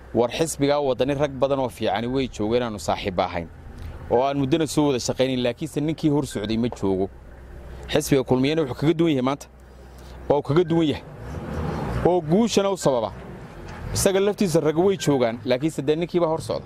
war xisbigaa waddani rag badan oo fiicani way joogeen aanu saaxiibba ahayn oo aan muddana soo wada shaqaynayn laakiinse ninkii hor socday ma joogo xisbiga kulmiyana wuxuu kaga duwan yahay maanta waa uu kaga duwan yahay oo guushana u sababa isaga laftiisa rag way joogaan laakiinse dee ninkiibaa hor socda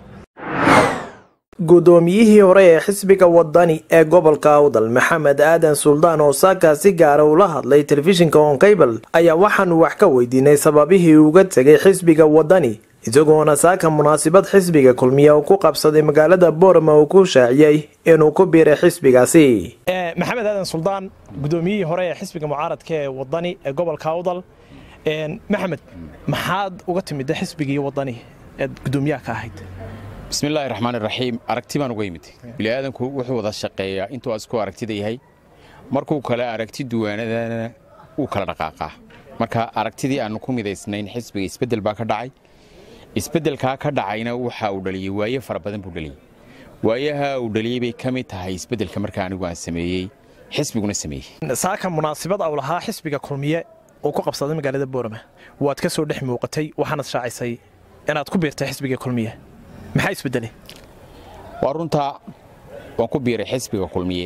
guddoomiyihii hore ee xisbiga wadani ee gobolka awdal maxamed aadan suldaan oo saaka si gaara ula hadlay telefishinka onkaybal ayaa waxaanu wax ka weydiinay sababihii uga tegay xisbiga wadani isagoona saaka munaasabad xisbiga kulmiya uu ku qabsaday magaalada boorama uu ku shaaciyey inuu ku biiray xisbigaasi maxamed aadan suldaan guddoomiyihii hore ee xisbiga mucaaradka ee wadani ee gobolka awdal maxamed maxaad uga timida xisbigii wadani eed guddoomiyaha ka ahayd bismillaahi raxmaan iraxiim aragti baan uga yimid bini'aadanku wuxuu wada shaqeeyaa intuu isku aragtida yahay markuu kale aragti duwaanadana wuu kala dhaqaaqaa marka aragtidii aannu ku midaysnayn xisbiga isbeddel baa ka dhacay isbeddelkaa ka dhacayna waxa uu dhaliyey waaye fara badan buu dhaliyey waayaha uu dhaliyey bay ka mid tahay isbeddelka marka anigu aan sameeyey xisbiguna sameeyey saaka munaasabad au lahaa xisbiga kulmiye uu ku qabsaday magaalada boorama waad ka soo dhex muuqatay waxaanad shaacisay inaad ku biirtay xisbiga kulmiye maxaa isbedelay waa runtaa waan ku biiray xisbiga kulmiye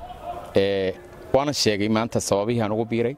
waana sheegay maanta sababihii aan ugu biiray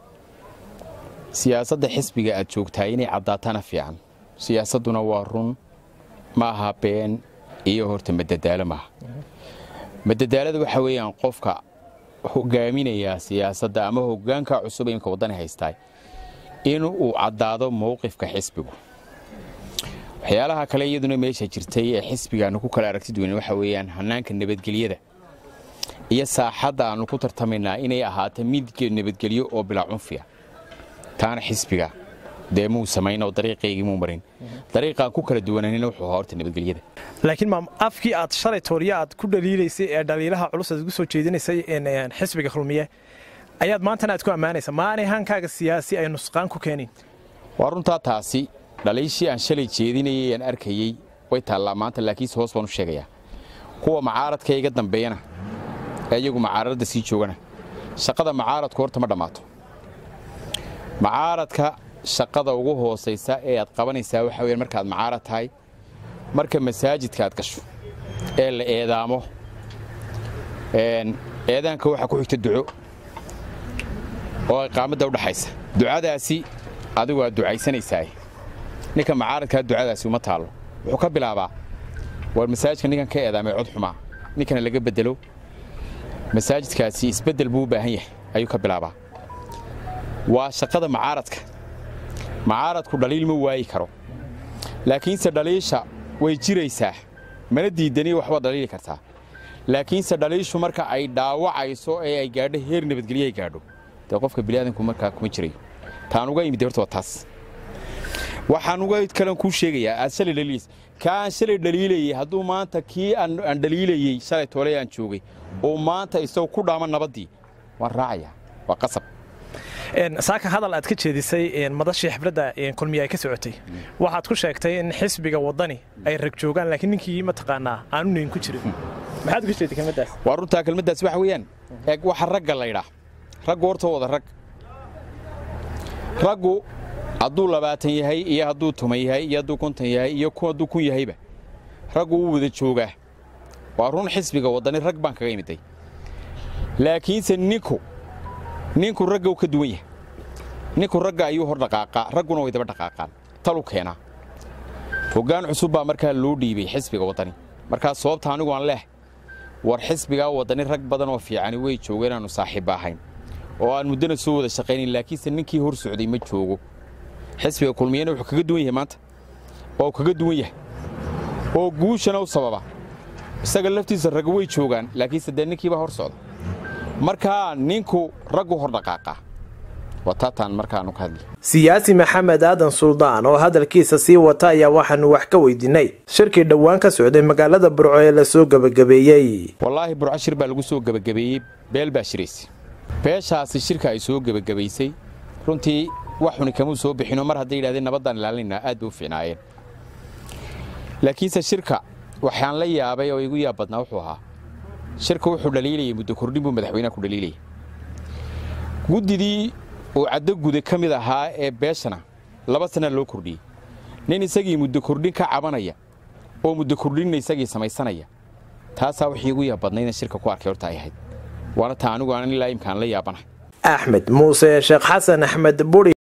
siyaasadda xisbiga aad joogtaa inay caddaatana fiican siyaasadduna waa run ma aha been iyo horta madadaalo maaha madadaalada waxa weeyaan qofka hogaaminayaa siyaasadda ama hoggaanka cusub imka waddani haystaa in uu caddaado mowqifka xisbigu waxyaalaha kale iyaduna meesha jirtay ee xisbigaannu ku kala aragti duwan waxa weeyaan hannaanka nabadgelyada iyo saaxadda aannu ku tartamaynaa inay ahaato mid nabadgelyo oo bilaa cunfiya taana xisbiga dee muu samayn oo dariiqaygii muu marin dariiqaan ku kala duwananina wuxuu ahaa horta nabadgelyada laakiin maam afkii aad shalay tooriya aad ku dhaliilaysay ee dhaliilaha culus aad ugu soo jeedinaysay xisbiga kulmiye ayaad maantana aad ku ammaanaysa maanay hankaaga siyaasi ay nusqaan ku keenin waa runtaa taasi dhaliishii aan shalay jeedinayay aan arkayey way taallaa maanta laakiinse hoos baan u sheegayaa kuwa macaaradka iga dambeeyana ee iyagu macaaradda sii joogana shaqada macaaradku horta ma dhammaato macaaradka shaqada ugu hoosaysa ee aad qabanaysaa waxa weyaan markaad macaarad tahay marka masaajidka aad gasho ee la eedaamo eedaanka waxaa ku xigta duco oo iqaamadda udhaxaysa ducadaasi adigu aad ducaysanaysaa ninka macaaradkaa ducadaasi uma taallo wuxuu ka bilaabaa war masaajidka ninkan ka eedaamay cod xumaa ninkana laga beddelo masaajidkaasi isbeddel buu u baahan yahay ayuu ka bilaabaa waa shaqada macaaradka macaaradku dhaliil ma waayi karo laakiinse dhaliisha way jiraysaa mana diidani waxba dhaliili kartaa laakiinse dhaliishu marka ay dhaawacayso ee ay gaadho heer nabadgelyo ay gaadho dee qofka biniaadanku markaa kuma jirayo taan uga imid horta waa taas waxaan uga kalan kuu sheegayaa aad shalay dhaliilaysa kaa aan shalay dhaliilayey hadduu maanta kii aan dhaliilayey shalay tooley aan joogay oo maanta isagoo ku dhaama nabaddii waan raacayaa waa qasab saaka hadal aad ka jeedisay madashii xibradda kulmiye ay ka socotay waxaad ku sheegtay in xisbiga waddani ay rag joogaan laakiin ninkii mataqaanaa aanu nayn ku jirin maxaad uga jeeday kelmaddaas waa runtaa kelmaddaas waxa weeyaan eeg waxa ragga laydhaa raggu horta wada rag raggu hadduu labaatan yahay iyo hadduu tuma yahay iyo hadduu konton yahay iyo hadduu kun yahayba raggu wuu wada joogaa waa run xisbiga waddani rag baan kaga imiday laakiinse ninku ninku ragga u ka duwan yahay ninku ragga ayuu hor dhaqaaqaa ragguna way daba dhaqaaqaan talu keenaa hoggaan cusub baa markaa loo dhiibay xisbiga waddani markaa sababta anigu aan leeh war xisbigaa waddani rag badan oo fiicani way joogeen aanu saaxiibba ahayn oo aan muddana soo wada shaqaynayn laakiinse ninkii hor socday ma joogo xisbiga kulmiyana wuxuu kaga duwan yahay maanta waa uu kaga duwan yahay oo guushana u sababa isaga laftiisa rag way joogaan laakiinse dee ninkiibaa hor socda markaa ninku raggu hor dhaqaaqaa waa taataan markaanu ka hadli siyaasi maxamed aadan suldaan oo hadalkiisa sii wata ayaa waxaanu wax ka weydiinay shirkii dhowaan ka socday magaalada burco ee lasoo gebagabeeyey wallaahi burco shir baa lagu soo gebagabeeyey beel baa shiraysay beeshaasi shirka ay soo gebagabaysay runtii wax xuni kamuu soo bixinoo mar hadday yidhahdeen nabaddaan ilaalinaynaa aad bay u fiicnaayeen laakiinse shirka waxaan la yaabay oo igu yaab badnaa wuxuu ahaa shirka wuxuu dhaliilayay muddo kordhin buu madaxweynaha ku dhaliilayay guddidii uu caddo guda ka mid ahaa ee beeshana laba sana loo kordhiyey nin isagii muddo kordhin ka cabanaya oo muddo kordhinna isagii samaysanaya taasaa wixii ugu yaabadnaydna shirka ku arkay horta ay ahayd waana taa anigu aanan ilaa imkaan la yaabanahay axmed muuse sheekh xasan axmed buri